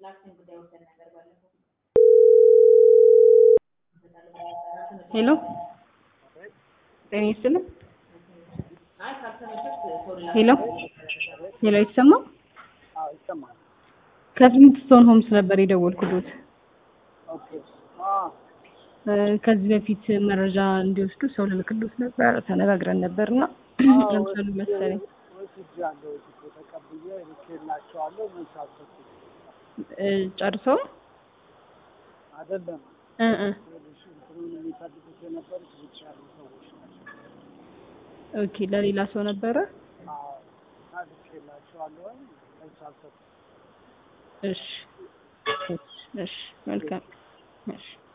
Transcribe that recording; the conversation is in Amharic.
ሄሎ ጤና ይስጥልኝ። ሄሎ ሄሎ ይሰማል? አዎ ይሰማል። ከፍሊንትስቶን ሆምስ ነበር የደወልኩት። ኦኬ አዎ እ ከዚህ በፊት መረጃ እንዲወስዱ ሰው ልልክሎት ነበር ተነጋግረን ነበርና ለምሳሌ መሰለኝ ወስጃለሁ። እኮ ተቀብዬ ልኬላቸዋለሁ። መልስ አልሰጡም። እ ጨርሰው አይደለም እ እ ይኸውልሽ፣ እንትኑን የሚፈልጉት የነበሩት ውጭ ያሉ ሰዎች ናቸው። ኦኬ ለሌላ ሰው ነበረ። አዎ እና ልኬላቸዋለሁ። መልስ አልሰጡም። እሺ እሺ መልካም እሺ